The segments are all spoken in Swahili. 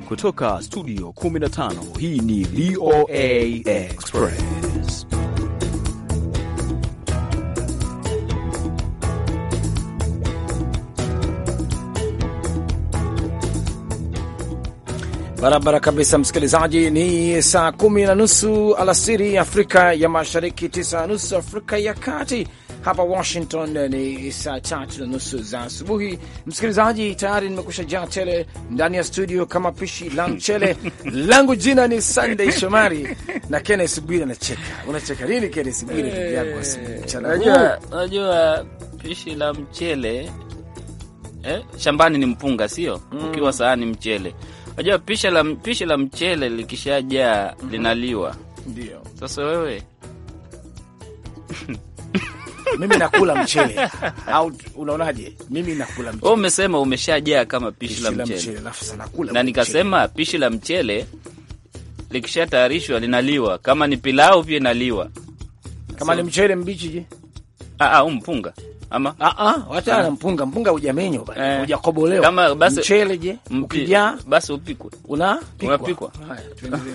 Kutoka studio 15 hii ni VOA Express. Barabara kabisa, msikilizaji. Ni saa kumi na nusu alasiri Afrika ya Mashariki, tisa na nusu Afrika ya Kati. Hapa Washington ni saa tatu na nusu za asubuhi. Msikilizaji, tayari nimekusha jaa tele ndani ya studio kama pishi la mchele langu. Jina ni Sunday Shomari na Kennes Bwire. Anacheka, unacheka nini Kennes Bwire? Ndugu yangu mchana huu, Unajua pishi la mchele eh, shambani ni mpunga, sio ukiwa sahani mchele. Unajua pishi la, pishi la mchele likishajaa linaliwa. ndio Sasa wewe mimi nakula mchele au unaonaje? Mimi nakula mchele wewe umesema umeshajaa kama pishi Pishi la la mchele, mchele, alafu sana kula na mchele. nikasema pishi la mchele likishatayarishwa linaliwa. Kama ni pilau pia inaliwa. kama ni mchele mbichi je? Ah, ah, huu mpunga ama Ah, ah, wacha na mpunga, mpunga hujamenywa bana, Eh. hujakobolewa. Kama basi- mchele je, mpi- ukijaa basi upikwe. unapikwa. Unapikwa. Haya, tuendelee.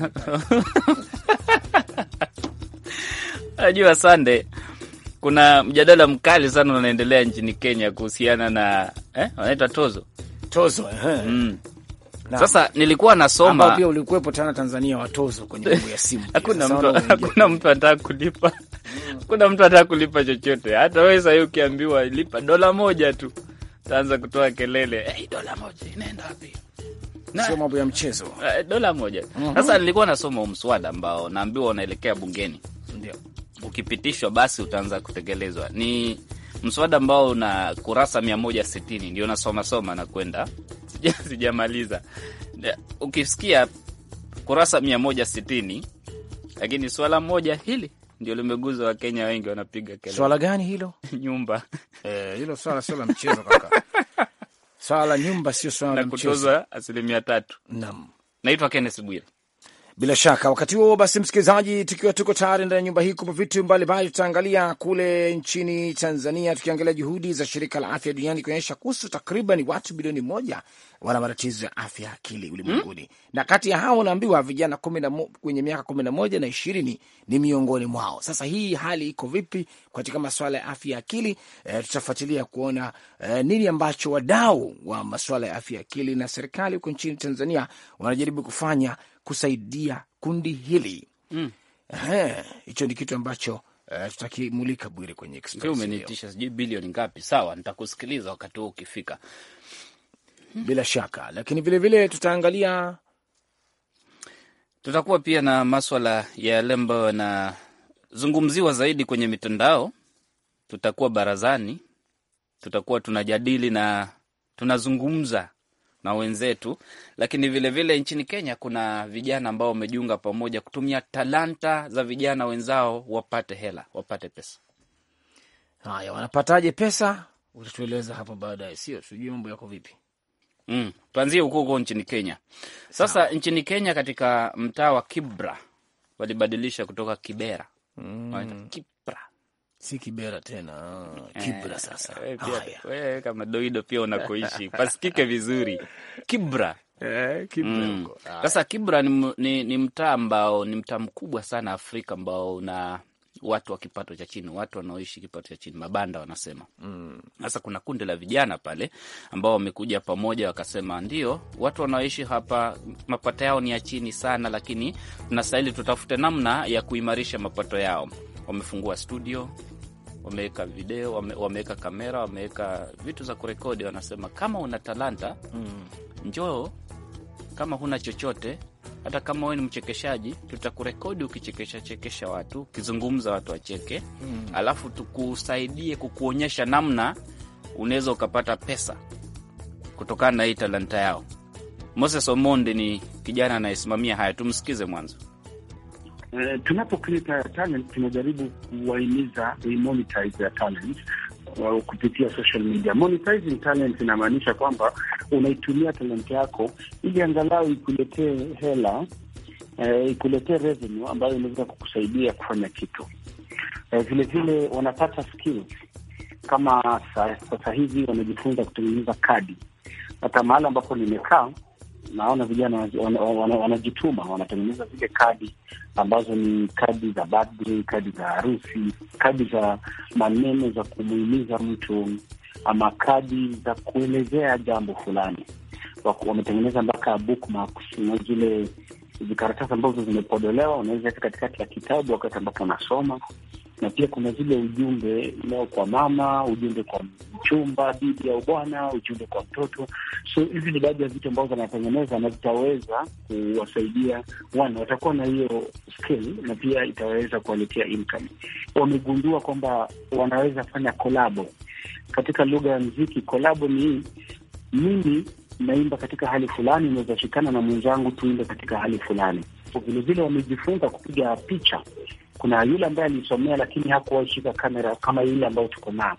Najua Sande, kuna mjadala mkali sana unaendelea nchini Kenya kuhusiana na eh, wanaita tozo Tozo eh. mm. Naam. Sasa nilikuwa Ambao nasoma, pia ulikuwepo tena Tanzania watozo kwenye mambo ya simu. pia. hakuna Sasa mtu wanaoingia. hakuna mtu anataka kulipa, hakuna mtu anataka kulipa chochote. Hata wewe sasa hivi ukiambiwa lipa dola moja tu, utaanza kutoa kelele, hey, dola moja inaenda wapi? Na- Sio mambo ya mchezo. Eh, dola moja. Sasa nilikuwa nasoma huu mswada ambao naambiwa unaelekea bungeni Ndio. ukipitishwa basi utaanza kutekelezwa. Ni mswada ambao una kurasa mia moja sitini ndio nasoma soma na kwenda Sija- sijamaliza. Ne- Ukisikia kurasa mia moja sitini lakini swala moja hili ndio limeguza Wakenya wengi, wanapiga kelele Swala gani hilo? nyumba Eh, hilo swala sio la mchezo kaka. Swala la nyumba sio swala na la mchezo. kutozwa asilimia tatu. Naam. Naitwa Kenneth Bwire. Bila shaka wakati huo basi, msikilizaji, tukiwa tuko tayari ndani ya nyumba hii kupa vitu mbalimbali, tutaangalia kule nchini Tanzania, tukiangalia juhudi za shirika la afya duniani kuonyesha kuhusu takriban watu bilioni moja wana matatizo ya afya ya akili ulimwenguni na kati ya hao unaambiwa vijana kumi na mo, kwenye miaka kumi na moja na ishirini ni miongoni mwao. Sasa hii hali iko vipi katika masuala ya afya ya akili? E, tutafuatilia kuona e, nini ambacho wadau wa masuala ya afya ya akili na serikali huko nchini Tanzania wanajaribu kufanya kusaidia kundi hili Mm. Ehe, hicho ni kitu ambacho uh, tutakimulika Bwire kwenye Pia Express leo. umenitisha sijui bilioni ngapi. Sawa, nitakusikiliza wakati huo ukifika. bila shaka, lakini vilevile tutaangalia Tutakuwa pia na maswala ya yale ambayo yanazungumziwa zaidi kwenye mitandao. Tutakuwa barazani, tutakuwa tunajadili na tunazungumza na wenzetu, lakini vilevile vile nchini Kenya kuna vijana ambao wamejiunga pamoja kutumia talanta za vijana wenzao wapate hela, wapate pesa. haya, wanapataje pesa, utatueleza hapo baadaye, sio sijui mambo yako vipi. Mm. Tuanzie huko huko nchini Kenya. Sasa nchini Kenya katika mtaa wa Kibra walibadilisha kutoka Kibera wanaita Kibra. Si Kibera tena, ah, Kibra sasa. Wewe pia- Haya. wewe kama doido pia unakoishi pasikike vizuri Kibra. Eh, Kibra Mm. huko. Haya. Sasa Kibra ni, m- ni, ni mtaa ambao ni mtaa mkubwa sana Afrika ambao una watu wa kipato cha chini, watu wanaoishi kipato cha chini, mabanda wanasema. Sasa kuna kundi la vijana pale ambao wamekuja pamoja, wakasema ndio, watu wanaoishi hapa mapato yao ni ya chini sana, lakini tunastahili tutafute namna ya kuimarisha mapato yao. Wamefungua studio, wameweka video, wame, wameweka kamera, wameweka vitu za kurekodi. Wanasema kama una talanta njoo kama huna chochote, hata kama wewe ni mchekeshaji, tutakurekodi ukichekesha chekesha watu, ukizungumza watu wacheke, alafu tukusaidie kukuonyesha namna unaweza ukapata pesa kutokana na hii talanta yao. Moses Omondi ni kijana anayesimamia haya, tumsikize mwanzo. Uh, tunapokuita talent tunajaribu kuwahimiza monetize ya talent uh, kupitia social media. Monetizing talent inamaanisha kwamba unaitumia talent yako ili angalau ikuletee hela uh, ikuletee revenue ambayo inaweza kukusaidia kufanya kitu. Uh, vile vile wanapata skills kama sa- sasa hivi wanajifunza kutengeneza kadi. Hata mahali ambapo nimekaa naona vijana wanajituma wana, wana, wana wanatengeneza zile kadi ambazo ni kadi za birthday, kadi za harusi, kadi za maneno za kumuhimiza mtu ama kadi za kuelezea jambo fulani. Wametengeneza mpaka bookmarks na zile vikaratasi ambazo zimepodolewa, unaweza weka katikati ya kitabu wakati ambapo unasoma na pia kuna zile ujumbe leo kwa mama, ujumbe kwa mchumba, bibi au bwana, ujumbe kwa mtoto. So hizi ni baadhi ya vitu ambavyo wanatengeneza na vitaweza kuwasaidia wana, watakuwa na hiyo skill na pia itaweza kuwaletea income. Wamegundua kwamba wanaweza fanya kolabo katika lugha ya muziki. Kolabo ni mimi naimba katika hali fulani, inaweza shikana na mwenzangu tuimbe katika hali fulani. Vilevile wamejifunza kupiga picha kuna yule ambaye alisomea lakini hakuwahi shika kamera kama yule ambayo tuko nao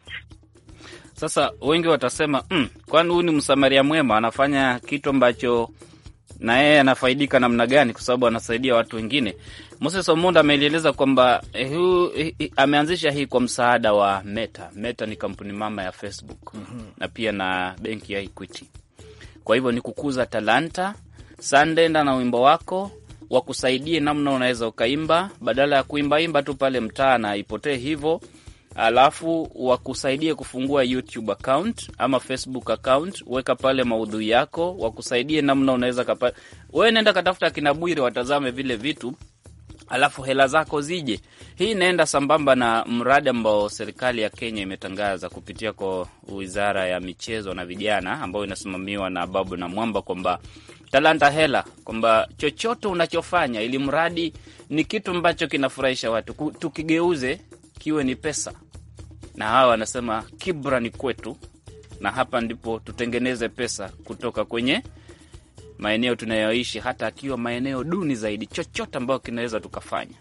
sasa. Wengi watasema mm, kwani huyu ni msamaria mwema, anafanya kitu ambacho na yeye anafaidika namna gani? Kwa sababu anasaidia watu wengine. Moses Omonda amelieleza kwamba eh, eh, ameanzisha hii kwa msaada wa Meta. Meta ni kampuni mama ya Facebook mm -hmm. na pia na benki ya Equity. Kwa hivyo ni kukuza talanta. Sandenda na wimbo wako wakusaidie namna unaweza ukaimba, badala ya kuimbaimba tu pale mtaa na ipotee hivyo, alafu wakusaidie kufungua YouTube account ama Facebook account, weka pale maudhui yako, wakusaidie namna unaweza kapa... wewe nenda katafuta kina Bwire watazame vile vitu, alafu hela zako zije. Hii inaenda sambamba na mradi ambao serikali ya Kenya imetangaza kupitia kwa wizara ya michezo na vijana, ambao inasimamiwa na Babu na Mwamba kwamba talanta hela, kwamba chochote unachofanya ili mradi ni kitu ambacho kinafurahisha watu, tukigeuze kiwe ni pesa. Na hawa wanasema kibra ni kwetu, na hapa ndipo tutengeneze pesa kutoka kwenye maeneo tunayoishi, hata akiwa maeneo duni zaidi, chochote ambayo kinaweza tukafanya.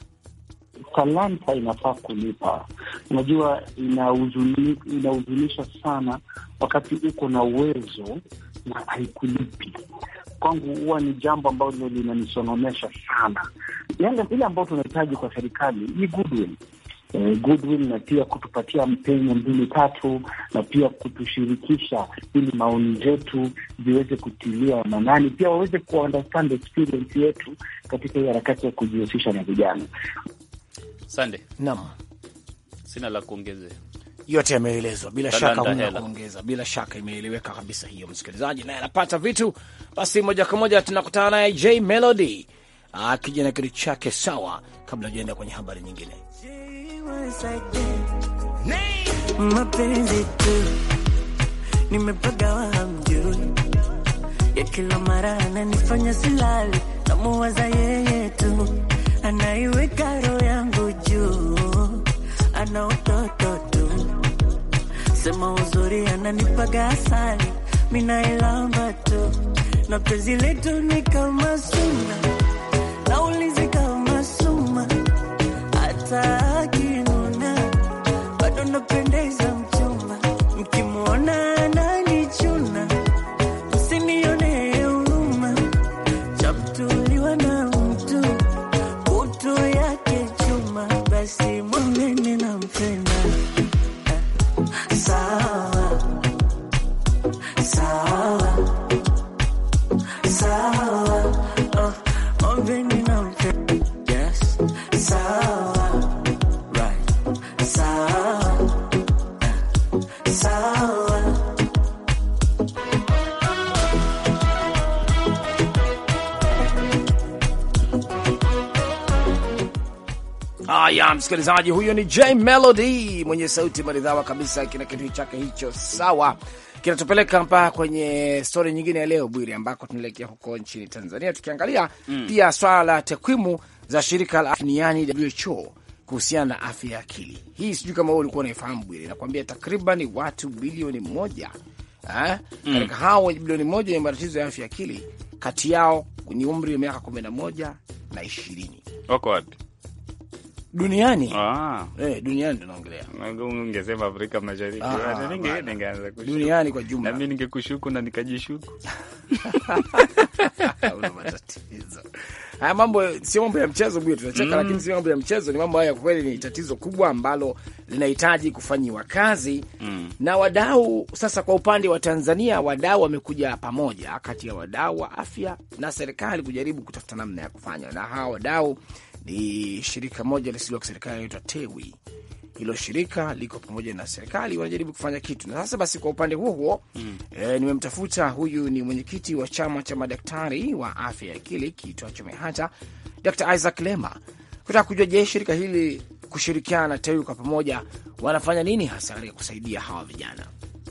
Talanta inafaa kulipa. Unajua, inahuzunisha sana wakati uko na uwezo na haikulipi kwangu huwa ni jambo ambalo linanisononesha sana. Yale ile ambayo tunahitaji kwa serikali ni goodwill, eh, goodwill na pia kutupatia mpenyo mbili tatu, na pia kutushirikisha ili maoni zetu ziweze kutilia manani, pia waweze kuunderstand experience yetu katika hii harakati ya kujihusisha na vijana. Sande, naam, sina la kuongezea yote yameelezwa bila shaka, huna kuongeza. Bila shaka imeeleweka kabisa hiyo, msikilizaji naye anapata vitu. Basi moja kwa moja tunakutana naye J Melody akija na kitu chake sawa, kabla ujaenda kwenye habari nyingine. Mapenzi tu nimepagawa, hamjui ya kila mara ananifanya silali, namuwaza yeye tu, anaiweka roho yangu juu, ana utoto sema uzuri ananipaga asali, minailamba tu na penzi letu ni kama suna, naulizi kama suma, hata akinuna bado napendeza mchumba, mkimwona ananichuna, msinione huruma, chamtuliwa na mtu utu yake chuma, basi mwambeni nampenda Sawa, sawa, sawa, oh, mwambeni nampenda. Yes, sawa, right, sawa, sawa. Haya, msikilizaji, huyo ni J Melody mwenye sauti maridhawa kabisa, kina kitu chake hicho sawa kinatupeleka mpaka kwenye stori nyingine ya leo Bwiri, ambako tunaelekea huko nchini Tanzania tukiangalia mm. pia swala la takwimu za shirika la afya duniani WHO kuhusiana na afya ya akili. Hii sijui kama wewe ulikuwa unaifahamu Bwiri, nakwambia takriban watu bilioni moja eh, mm. katika hao bilioni moja wenye matatizo ya afya ya akili, kati yao ni umri wa miaka kumi na moja na ishirini. Wako wapi? duniani Ah, eh, duniani tunaongelea ungesema Afrika Mashariki, Ah, Ninge- bana. ningeanza kushuku. duniani kwa na jumla. mimi ningekushuku na nikajishuku. Una matatizo haya mambo sio mambo ya mchezo bwana, tunacheka lakini sio mambo ya mchezo, ni mambo haya kwa kweli ni tatizo kubwa ambalo linahitaji kufanyiwa kazi na wadau. Sasa kwa upande wa Tanzania, wadau wamekuja pamoja, kati ya wadau wa afya na serikali kujaribu kutafuta namna ya kufanya, na hawa wadau ni shirika moja lisilo la kiserikali inaitwa TEWI. Hilo shirika liko pamoja na serikali, wanajaribu kufanya kitu. Na sasa basi, kwa upande huo huo eh, nimemtafuta huyu ni mwenyekiti wa chama cha madaktari wa afya ya akili kiitwacho MEHATA, Dr Isaac Lema, kutaka kujua, je, shirika hili kushirikiana na TEWI kwa pamoja wanafanya nini hasa katika kusaidia hawa vijana?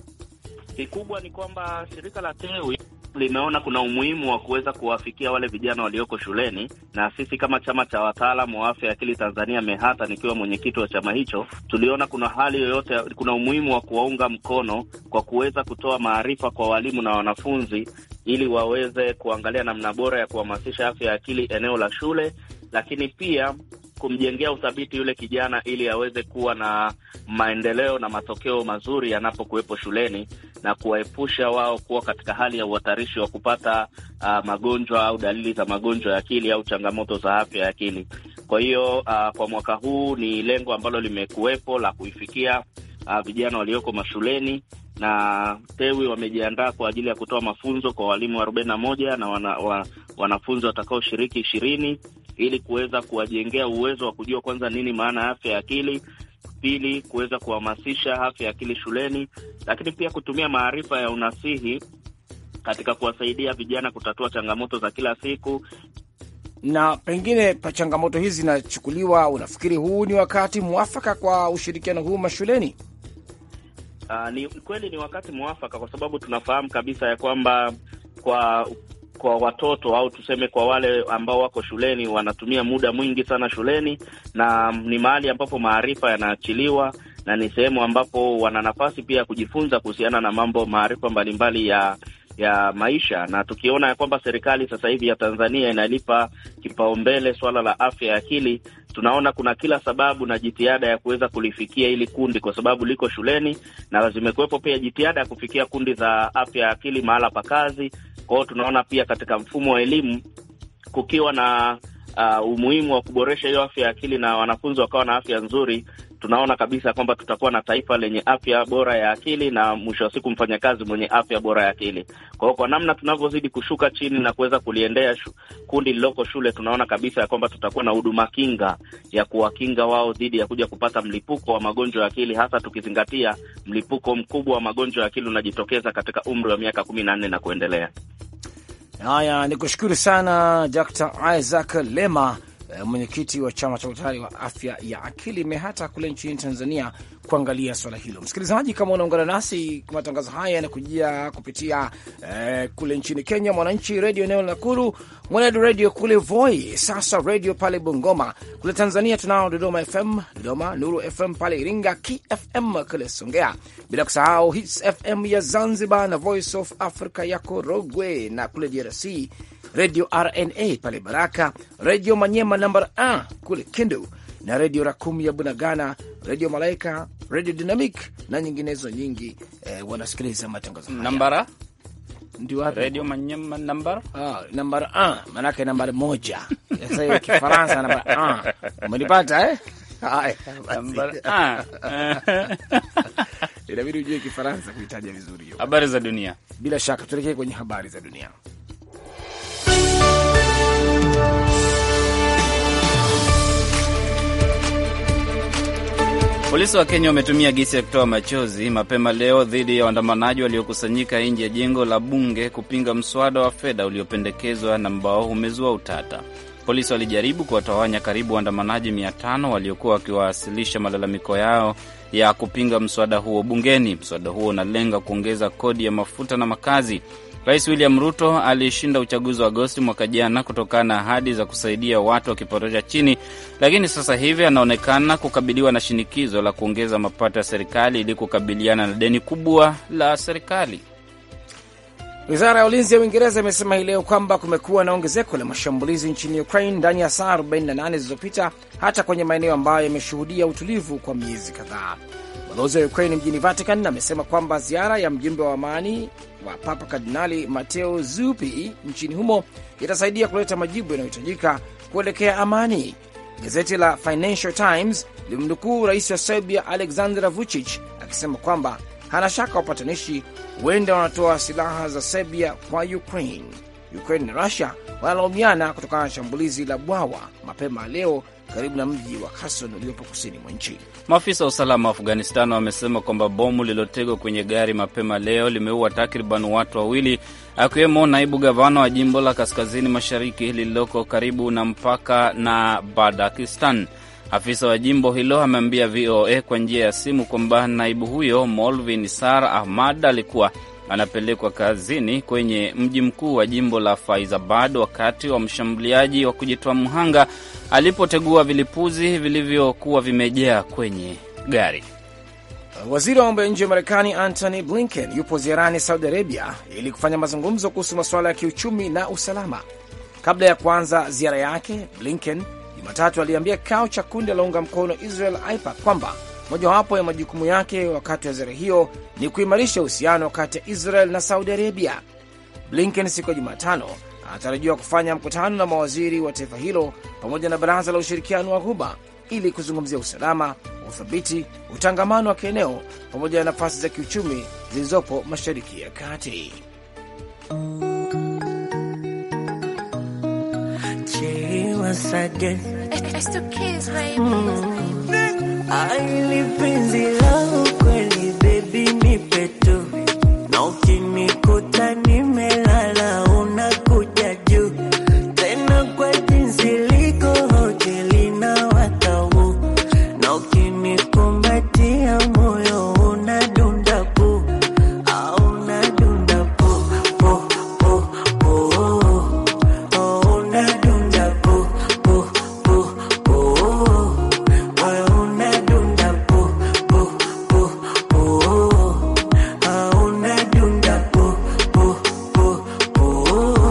Kikubwa ni kwamba shirika la TEWI limeona kuna umuhimu wa kuweza kuwafikia wale vijana walioko shuleni, na sisi kama chama cha wataalamu wa afya ya akili Tanzania MEHATA, nikiwa mwenyekiti wa chama hicho, tuliona kuna hali yoyote, kuna umuhimu wa kuwaunga mkono kwa kuweza kutoa maarifa kwa walimu na wanafunzi, ili waweze kuangalia namna bora ya kuhamasisha afya ya akili eneo la shule, lakini pia kumjengea uthabiti yule kijana ili aweze kuwa na maendeleo na matokeo mazuri yanapokuwepo shuleni na kuwaepusha wao kuwa katika hali ya uhatarishi wa kupata uh, magonjwa au dalili za magonjwa ya akili au changamoto za afya ya akili. Kwa hiyo uh, kwa mwaka huu ni lengo ambalo limekuwepo la kuifikia uh, vijana walioko mashuleni na TEWI wamejiandaa kwa ajili ya kutoa mafunzo kwa walimu arobaini na moja na wana, wa, wanafunzi watakaoshiriki ishirini ili kuweza kuwajengea uwezo wa kujua kwanza nini maana ya afya ya akili, pili kuweza kuhamasisha afya ya akili shuleni, lakini pia kutumia maarifa ya unasihi katika kuwasaidia vijana kutatua changamoto za kila siku. Na pengine pa changamoto hizi zinachukuliwa, unafikiri huu ni wakati mwafaka kwa ushirikiano huu mashuleni? Uh, ni kweli ni wakati mwafaka kwa sababu tunafahamu kabisa ya kwamba kwa kwa watoto au tuseme kwa wale ambao wako shuleni wanatumia muda mwingi sana shuleni, na ni mahali ambapo maarifa yanaachiliwa na ni sehemu ambapo wana nafasi pia ya kujifunza kuhusiana na mambo maarifa mbalimbali ya ya maisha, na tukiona ya kwamba serikali sasa hivi ya Tanzania inalipa kipaumbele swala la afya ya akili, tunaona kuna kila sababu na jitihada ya kuweza kulifikia hili kundi, kwa sababu liko shuleni na zimekuwepo pia jitihada ya kufikia kundi za afya ya akili mahala pa kazi. Kwa hiyo tunaona pia katika mfumo wa elimu kukiwa na uh, umuhimu wa kuboresha hiyo afya ya akili na wanafunzi wakawa na afya nzuri, tunaona kabisa kwamba tutakuwa na taifa lenye afya bora ya akili na mwisho wa siku mfanyakazi mwenye afya bora ya akili. Kwa hiyo kwa namna tunavyozidi kushuka chini na kuweza kuliendea shu, kundi lililoko shule, tunaona kabisa ya kwamba tutakuwa na huduma kinga ya kuwakinga wao dhidi ya kuja kupata mlipuko wa magonjwa ya akili, hasa tukizingatia mlipuko mkubwa wa magonjwa ya akili unajitokeza katika umri wa miaka kumi na nne na kuendelea. Haya, ni kushukuru sana Dr Isaac Lema, mwenyekiti wa chama cha utayari wa afya ya akili MEHATA kule nchini Tanzania, kuangalia swala hilo. Msikilizaji, kama unaungana nasi, matangazo haya yanakujia kupitia eh, kule nchini Kenya, Mwananchi redio eneo la Nakuru, Mwenedu redio kule Voi, sasa redio pale Bungoma. Kule Tanzania tunao Dodoma FM, Dodoma, Nuru FM pale Iringa, KFM kule Songea, bila kusahau Hits FM ya Zanzibar na Voice of Africa ya Korogwe, na kule DRC redio RNA pale Baraka, redio Manyema namba a kule Kindu na redio Rakum ya Bunagana, redio Malaika, redio Dynamic na nyinginezo nyingi. Eh, wanasikiliza matangazo haya Nambara ndio wapi? Radio Manyema nambara Ah, nambari a maanake nambari moja. Sasa hiyo Kifaransa nambari a umenipata eh? Haya, basi. nambara ah. inabidi ujue Kifaransa kuitaja vizuri hiyo. Habari za dunia. Bila shaka tuelekee kwenye habari za dunia. Polisi wa Kenya wametumia gesi ya kutoa machozi mapema leo dhidi ya waandamanaji waliokusanyika nje ya jengo la bunge kupinga mswada wa fedha uliopendekezwa na ambao umezua utata. Polisi walijaribu kuwatawanya karibu waandamanaji mia tano waliokuwa wakiwasilisha malalamiko yao ya kupinga mswada huo bungeni. Mswada huo unalenga kuongeza kodi ya mafuta na makazi. Rais William Ruto alishinda uchaguzi wa Agosti mwaka jana kutokana na ahadi za kusaidia watu wa kipato cha chini, lakini sasa hivi anaonekana kukabiliwa na shinikizo la kuongeza mapato ya serikali ili kukabiliana na deni kubwa la serikali. Wizara ya ulinzi ya Uingereza imesema hii leo kwamba kumekuwa na ongezeko la mashambulizi nchini Ukraine ndani ya saa 48 zilizopita, hata kwenye maeneo ambayo yameshuhudia utulivu kwa miezi kadhaa. Balozi wa Ukraine mjini Vatican amesema kwamba ziara ya mjumbe wa amani wa Papa Kardinali Mateo Zuppi nchini humo itasaidia kuleta majibu yanayohitajika kuelekea amani. Gazeti la Financial Times limemnukuu rais wa Serbia Aleksandar Vucic akisema kwamba hana shaka wapatanishi huenda wanatoa silaha za Serbia kwa Ukraine. Ukraine na Rusia wanalaumiana kutokana na shambulizi la bwawa mapema leo karibu na mji wa Kherson uliopo kusini mwa nchi. Maafisa wa usalama wa Afghanistan wamesema kwamba bomu lililotegwa kwenye gari mapema leo limeua takriban watu wawili, akiwemo naibu gavana wa jimbo la kaskazini mashariki lililoko karibu na mpaka na Badakistan. Afisa wa jimbo hilo ameambia VOA kwa njia ya simu kwamba naibu huyo Molvin Sar Ahmad alikuwa anapelekwa kazini kwenye mji mkuu wa jimbo la Faizabad wakati wa mshambuliaji wa kujitoa mhanga alipotegua vilipuzi vilivyokuwa vimejaa kwenye gari. Waziri wa mambo ya nje wa Marekani Antony Blinken yupo ziarani Saudi Arabia ili kufanya mazungumzo kuhusu masuala ya kiuchumi na usalama. Kabla ya kuanza ziara yake, Blinken Jumatatu aliambia kikao cha kundi la unga mkono Israel AIPAC kwamba mojawapo ya majukumu yake wakati wa ziara hiyo ni kuimarisha uhusiano kati ya Israel na Saudi Arabia. Blinken siku ya Jumatano anatarajiwa kufanya mkutano na mawaziri wa taifa hilo pamoja na baraza la ushirikiano wa Ghuba ili kuzungumzia usalama, uthabiti, utangamano wa kieneo pamoja na nafasi za kiuchumi zilizopo Mashariki ya Kati. Aili penzi lao kweli baby nipe tu na ukinikuta nimelala unakuja juu tena kwa jinsi liko hoteli na watau na ukinikumbatia moyo unadunda pu au unadunda pu pu pu pu oh unadunda pu pu pu pu moyo unadunda pu pu pu pu ah unadunda pu pu pu pu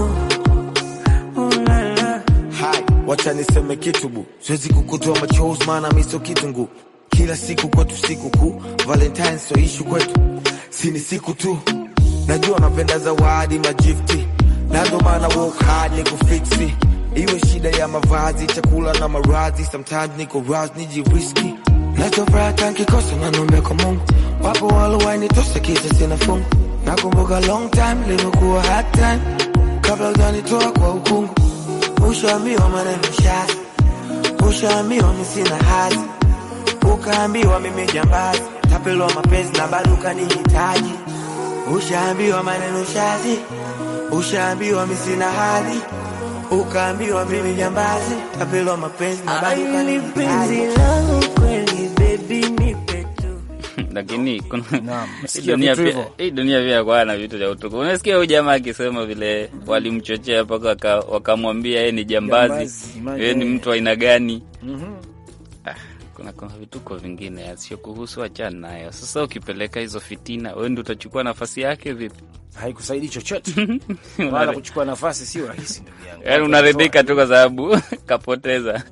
ulala Hai, wacha niseme kitu bu, siwezi kukutoa machozi maana miso kitungu. Kila siku kwetu siku kuu, Valentine so ishu kwetu, si ni siku tu. Najua napenda zawadi magifti, na ndo maana work hard ni kufiksi. Iwe shida ya mavazi, chakula na maradhi, sometimes niko raz nijiriski. Nachofuraha nkikosa nanombe kwa Mungu, wapo walowainitosa kisa sina fungu. Nakumbuka long time limekuwa hard time, kabla hujanitoa kwa ukungu Ushaambiwa maneno shazi, ushaambiwa mi sina hadhi, ukaambiwa mimi jambazi, tapelwa mapenzi na bado ukanihitaji. Ushaambiwa maneno shazi, ushaambiwa mi sina hadhi, ukaambiwa mimi jambazi, tapelwa mapenzi na bado Aili penzi ukanihitaji. lao kweli baby nipe tu Lakini kuna Naam, hii sikia dunia vitu pia, hivyo. hii dunia pia kwa na vitu vya utuku. Unasikia huyu jamaa akisema vile walimchochea mpaka waka- wakamwambia yeye ni jambazi, Jambazi, imagine. yeye ni mtu wa aina gani? Mhm. Ah, kuna kuna vituko vingine yasiyokuhusu, achana nayo. Sasa ukipeleka hizo fitina, wewe ndio utachukua nafasi yake vipi? Haikusaidi chochote wala Unare- kuchukua nafasi sio rahisi, ndugu yangu. Yaani Watu unaridhika wanatoa- tu kwa sababu kapoteza.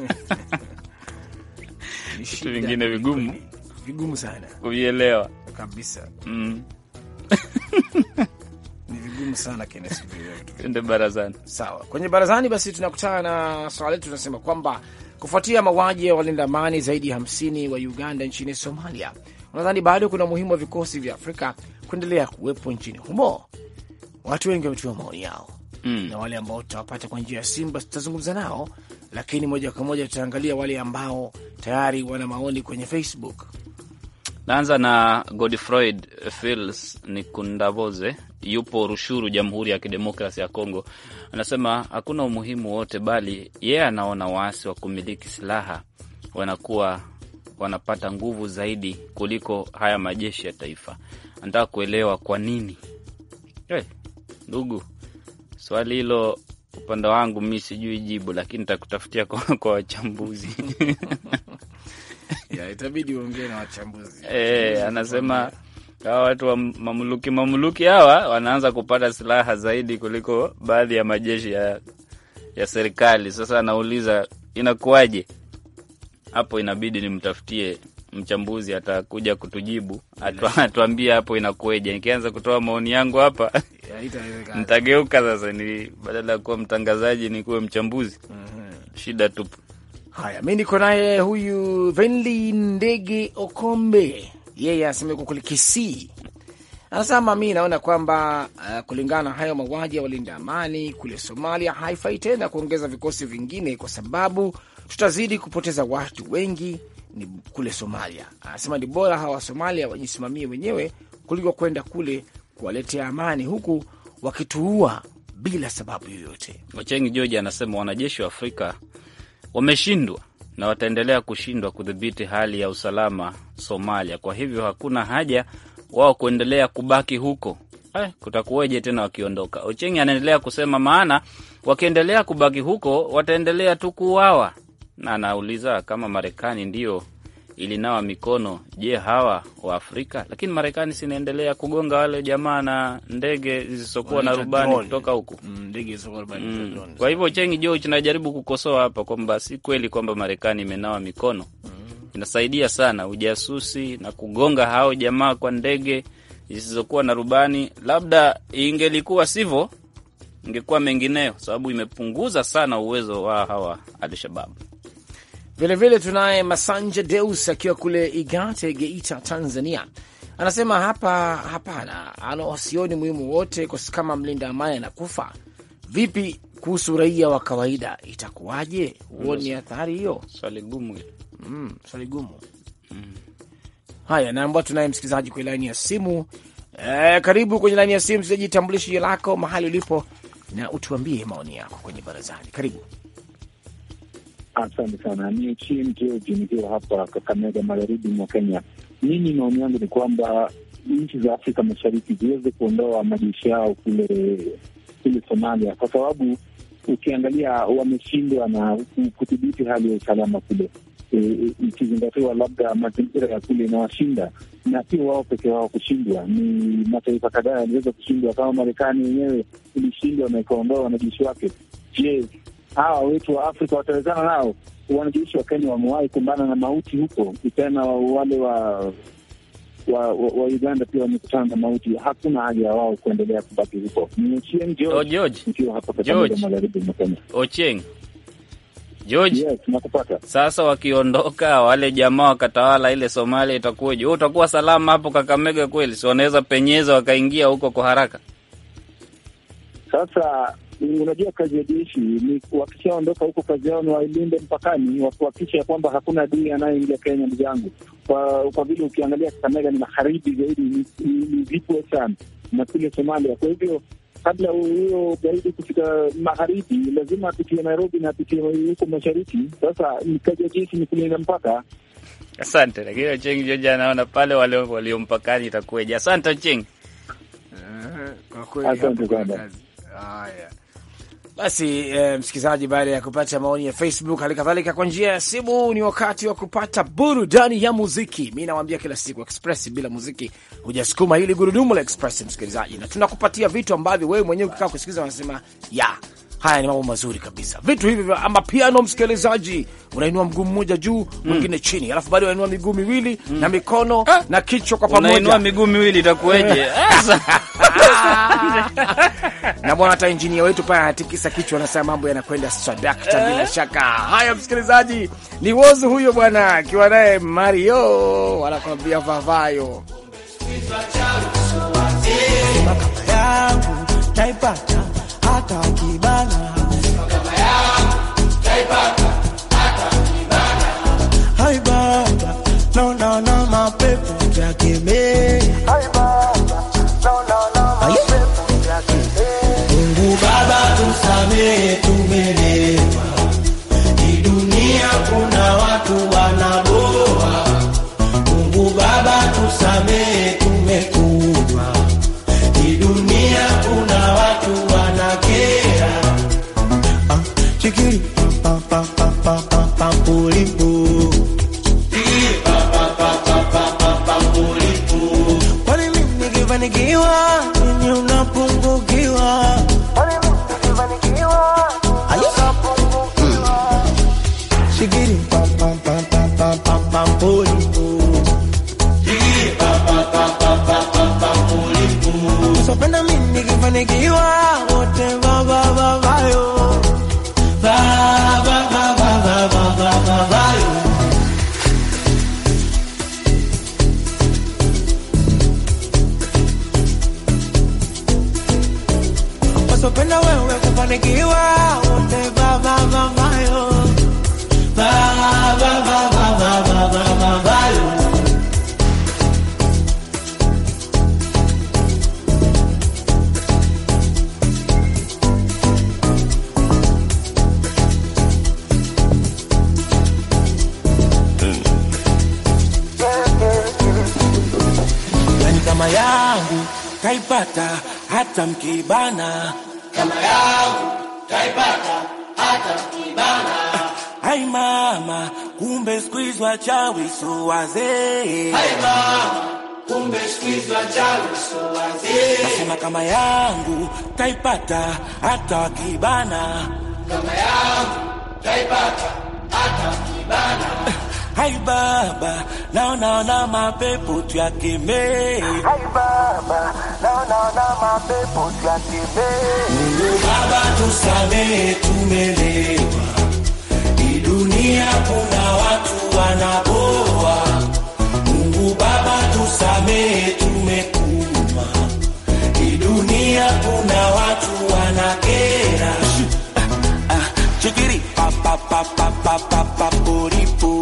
ni Vitu shida, vingine vigumu vigumu sana kuvielewa. kabisa, Mm. ni vigumu sana Kenneth, kuvielewa vitu vingi. Twende barazani. Sawa, kwenye barazani basi tunakutana na swala letu, tunasema kwamba kufuatia mauaji ya walinda amani zaidi ya hamsini wa Uganda nchini Somalia, unadhani bado kuna umuhimu wa vikosi vya Afrika kuendelea kuwepo nchini humo? Watu wengi wametoa maoni yao Mm. na wale ambao tutawapata kwa njia ya simu basi tutazungumza nao, lakini moja kwa moja tutaangalia wale ambao tayari wana maoni kwenye Facebook. Naanza na Godfroid Fils Nikundavoze, yupo Rushuru, Jamhuri ya Kidemokrasi ya Kongo. Anasema hakuna umuhimu wote, bali yeye anaona waasi wa kumiliki silaha wanakuwa wanapata nguvu zaidi kuliko haya majeshi ya taifa. Anataka kuelewa kwa nini. Hey, ndugu, swali hilo upande wangu mi sijui jibu, lakini nitakutafutia kwa, kwa wachambuzi Ya, itabidi uongee na wachambuzi. E, anasema hawa watu wa mamluki mamluki hawa wanaanza kupata silaha zaidi kuliko baadhi ya majeshi ya, ya serikali. Sasa anauliza inakuwaje? Hapo inabidi nimtafutie mchambuzi atakuja kutujibu, atu- atuambie hapo inakueje. Nikianza kutoa maoni yangu hapa Haitawezekana. nitageuka sasa, ni badala ya kuwa mtangazaji ni kuwe mchambuzi. Shida tupu. Haya, mi niko naye huyu Venli Ndege Okombe, yeye anasema yuko kule Kisii. Anasema mi naona kwamba uh, kulingana na hayo mauaji ya walinda amani kule Somalia haifai tena kuongeza vikosi vingine, kwa sababu tutazidi kupoteza watu wengi ni kule Somalia. Anasema ni bora hawa wa Somalia wajisimamie wenyewe kuliko kwenda kule kuwaletea amani, huku wakituua bila sababu yoyote. Ochengi George anasema wanajeshi wa Afrika wameshindwa na wataendelea kushindwa kudhibiti hali ya usalama Somalia. Kwa hivyo hakuna haja wao kuendelea kubaki huko. Eh, kutakuwaje tena wakiondoka? Ochengi anaendelea kusema, maana wakiendelea kubaki huko wataendelea tu kuuawa, na anauliza kama Marekani ndio ilinawa mikono, je, hawa wa Afrika? Lakini Marekani sinaendelea kugonga wale jamaa na ndege zisizokuwa na Wanaita rubani drone. kutoka huku. Mm, ndege zisizokuwa na rubani, Mm. drones. Kwa hivyo Chengi George najaribu kukosoa hapa kwamba si kweli kwamba Marekani imenawa mikono. Inasaidia sana ujasusi na kugonga hao jamaa kwa ndege zisizokuwa na rubani. Labda ingelikuwa sivyo, ingekuwa mengineo, sababu imepunguza sana uwezo wa hawa Alshabab. Vilevile tunaye Masanja Deus akiwa kule Igate, Geita, Tanzania. Anasema hapa hapana, ana wasioni muhimu wote, kwa sababu kama mlinda amani anakufa, vipi kuhusu raia wa kawaida, itakuwaje? Huoni athari hiyo? Swali gumu hili. Mm, swali gumu. Haya, naambao tunaye msikilizaji kwenye laini ya simu. E, karibu kwenye laini ya simu msikilizaji, tambulishe jina lako, mahali ulipo na utuambie maoni yako kwenye barazani. Karibu. Asante sana. Ni Ochieng George nikiwa hapa Kakamega, magharibi mwa Kenya. Mimi maoni yangu ni kwamba nchi za Afrika Mashariki ziweze kuondoa majeshi yao kule kule Somalia, kwa sababu ukiangalia wameshindwa na kudhibiti hali ya usalama kule, E, ikizingatiwa labda mazingira ya kule inawashinda, na sio wao peke wao kushindwa, ni mataifa kadhaa yaliweza kushindwa. Kama Marekani yenyewe ilishindwa na ikaondoa wanajeshi wake. Je, hawa wetu wa Afrika watawezana nao? Wanajeshi wa Kenya wamewahi kumbana na mauti huko, tena wale wa wa, wa, wa Uganda pia wamekutana na mauti. Hakuna haja ya wao kuendelea kubaki huko. Ni Ochieng Oh, George George. nikiwa hapa Kakamega, George. magharibi mwa Kenya. Ocheng George, Yes, nakupata. sasa wakiondoka wale jamaa wakatawala ile Somalia, itakuwaje? Wewe utakuwa salama hapo Kakamega kweli? Si wanaweza penyeza wakaingia huko kwa haraka? Sasa unajua kazi ya jeshi ni wakishaondoka huko, kazi yao ni wailinde mpakani, wakuhakikisha ya kwamba hakuna adui anayeingia Kenya. Ndugu yangu, kwa kwa vile ukiangalia Kakamega ni magharibi zaidi, ni- ni ni vipwe sana na kule Somalia. Kwa hivyo kabla huyo gaidi kufika magharibi, lazima apitie Nairobi na apitie huko mashariki. Sasa ni kazi ya jeshi ni kulinda mpaka. Asante, lakini Ocheng George anaona pale wale walio mpakani itakuwaje? Asante Ocheng. Kwa kweli Asante hapo kuna sana. kazi. Haya basi, eh, msikilizaji, baada ya kupata maoni ya Facebook hali kadhalika kwa njia ya simu, ni wakati wa kupata burudani ya muziki. Mi nawambia kila siku, Express bila muziki hujasukuma hili gurudumu la Express, msikilizaji, na tunakupatia vitu ambavyo wewe mwenyewe ukikaa kusikiliza unasema ya haya ni mambo mazuri kabisa. Vitu hivi vya ama piano, msikilizaji, unainua mguu mmoja juu mwingine chini, alafu bado unainua miguu miwili na mikono na kichwa kwa Unainua pamoja miguu miwili itakuwaje? Sasa na bwana hata injinia wetu pale anatikisa kichwa, anasema mambo yanakwenda sadakta bila shaka. Haya msikilizaji, ni wozu huyo bwana akiwa naye Mario wanakwambia vavayo yangu taipata hata kibana Hai baba naona na mapepo yakemea Mungu Baba tusamehe, tumelewa. Hii dunia kuna watu wanaboa. Mungu Baba tusamehe, tumekunywa. Hii dunia kuna watu wanakera. Ah, chikiri, pa, pa, pa, pa, pa, pa, pulipu. Kwani mimi nikifanikiwa, ninyi unapungukiwa? Ayo. Mm. Shigiri, pam, pam, pam, pam, pam, pam, pam, pulipu. kufanikiwa wote vavavavayo vavavavavavayo wasopenda wewe kufanikiwa wote vavavavayo vavavavavavayo yani kama yangu taipata hata mkibana kama yangu taipata hata mkibana hai mama kumbe squeeze wachawi so wazee hai mama kumbe squeeze wachawi so wazee nasema kama yangu taipata hata wakibana kama yangu taipata hata wakibana Hai baba, naonaona mapepo tuyakemee. Hai baba, naonaona mapepo tuyakemee. Mungu Baba tusamehe, tumelewa. Hii dunia kuna watu wanaboa. Mungu Baba tusamehe, tumekuma. Hii dunia kuna watu wanakera. Ah, ah, chikiri pa pa pa pa pa pa pa poripo.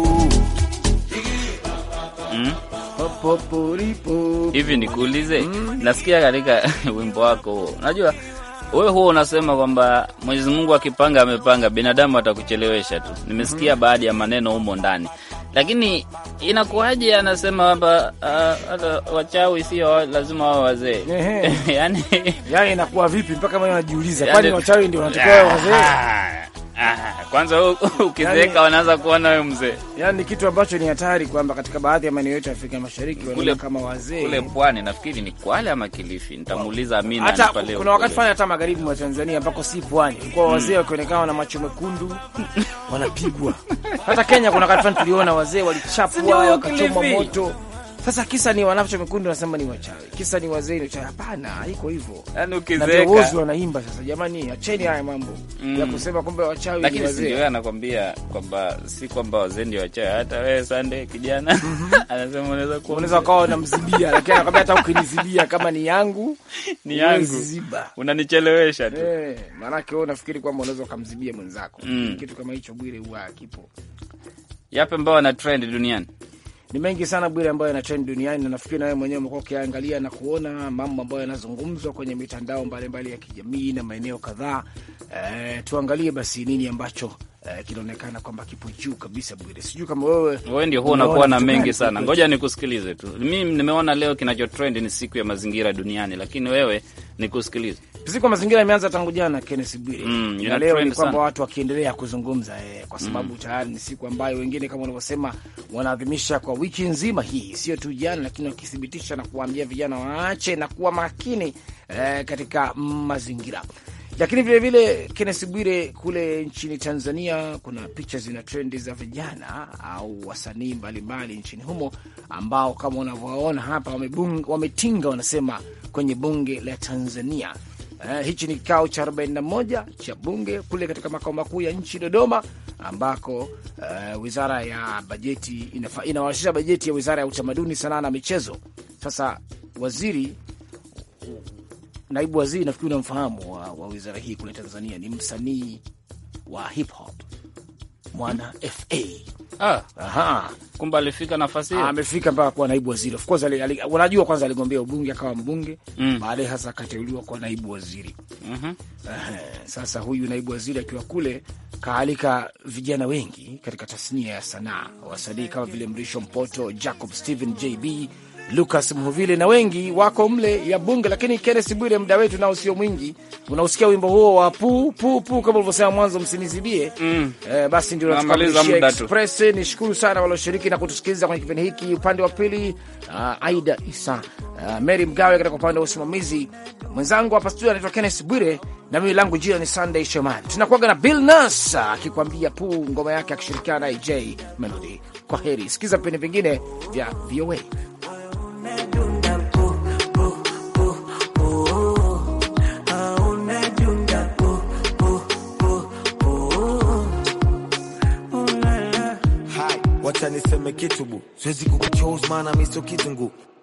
Popoporipo. hivi nikuulize, nasikia katika wimbo wako huo, unajua wewe huo unasema kwamba Mwenyezi Mungu akipanga amepanga, binadamu atakuchelewesha tu. Nimesikia baadhi ya maneno humo ndani, lakini inakuwaje? Anasema kwamba ah, hata wachawi sio wa- lazima wawe wazee Ehe. yani Yaani inakuwa vipi mpaka mimi najiuliza, yani- kwani wachawi ndio wanatakiwa wawe wazee? Ah, ah, kwanza u- ukizeeka Yani- wanaanza kuona wewe mzee. Yaani ni kitu ambacho ni hatari kwamba katika baadhi ya maeneo yetu ya Afrika Mashariki wanaona kama wazee. kule pwani, nafikiri ni Kwale ama Kilifi, nitamuuliza Amina hata anipa leo kuna wakati kule. fulani hata magharibi mwa Tanzania ambako si pwani, kwa wazee wakionekana na macho mekundu wanapigwa. Hata Kenya kuna wakati fulani tuliona wazee walichapwa Sijui wakachomwa Kilifi. moto. Sasa kisa ni wanacho mekundu, nasema ni wachawi, kisa ni wazee ni wachawi. Hapana, haiko hivyo. yani Na ukizeeka viongozi wanaimba sasa, jamani, acheni haya mambo Mm. ya kusema kwamba wachawi ni lakini si ndio wazee. yeye anakwambia kwamba si kwamba wazee ndio wachawi. Hata wewe Sande kijana anasema unaweza kuwa Unaweza ukawa unamzibia, lakini anakwambia hata ukinizibia kama ni yangu ni yangu, huwezi ziba. unanichelewesha tu. Eh, maanake wewe unafikiri kwamba unaweza ukamzibia mwenzako. Mm. Kitu kama hicho Bwire huwa hakipo. Yapi ambao wana trend duniani? Ni mengi sana Bwire ambayo yana trend duniani, na nafikiri na wewe mwenyewe umekuwa ukiangalia na kuona mambo ambayo yanazungumzwa kwenye mitandao mbalimbali ya kijamii na maeneo kadhaa. Eh, tuangalie basi nini ambacho eh, kinaonekana kwamba kipo juu kabisa Bwire. Sijui kama wewe Wewe ndio huwa unaona unakuwa na vitu mengi gani sana. kweli? Ngoja nikusikilize tu. Mimi nimeona leo kinacho trend ni siku ya mazingira duniani, lakini wewe nikusikilize. Siku ya mazingira imeanza tangu jana, Kenneth Bwire, Mm, na ina leo trend ni kwamba sana. watu wakiendelea kuzungumza eh, kwa sababu tayari ni siku ambayo wengine kama unavyosema wanaadhimisha kwa wiki nzima hii, sio tu jana, lakini wakithibitisha na kuwaambia vijana waache na kuwa makini eh, katika mazingira. Lakini vilevile Kenneth Bwire, kule nchini Tanzania kuna picha zina trendi za vijana au wasanii mbalimbali nchini humo ambao kama unavyowaona hapa wamebung- wametinga wanasema kwenye bunge la Tanzania. Uh, hichi ni kikao cha 41 cha bunge kule katika makao makuu ya nchi Dodoma, ambako uh, wizara ya bajeti inafa- inawasilisha bajeti ya wizara ya utamaduni, sanaa na michezo. Sasa waziri naibu waziri nafikiri unamfahamu wa, wa wizara hii kule Tanzania ni msanii wa hip hop mwana fa Ah, Aha. kumbe alifika nafasi hiyo. amefika mpaka kuwa naibu waziri. Of course ali, ali, unajua kwanza aligombea ubunge akawa mbunge Mm. baadaye hasa akateuliwa kuwa naibu waziri. Mhm. Ehe, Sasa huyu naibu waziri akiwa kule kaalika vijana wengi katika tasnia ya sanaa, wasanii kama vile Mrisho Mpoto, Jacob Stephen JB, Lucas Mhuvile na wengi wako mle ya bunge. Lakini Kenneth Bwire, muda wetu nao sio mwingi, unausikia wimbo huo wa pu pu pu kama ulivyosema mwanzo, msinizibie Mm. Eh, basi ndio Namaliza natukamilishia muda tu. Express. Nishukuru sana walioshiriki na kutusikiliza kwenye kipindi hiki. Upande wa pili uh, Aida Isa, uh, Mary Mgawe katika upande wa usimamizi, mwenzangu hapa studio anaitwa Kenneth Bwire na mimi langu jina ni Sunday Shomari. Tunakuaga na Bill Nas akikwambia pu ngoma yake akishirikiana na AJ Melody. Kwa heri, sikiza vipindi vingine vya VOA. Ah, kitu bu, siwezi kukuchose maana mi sio kitungu.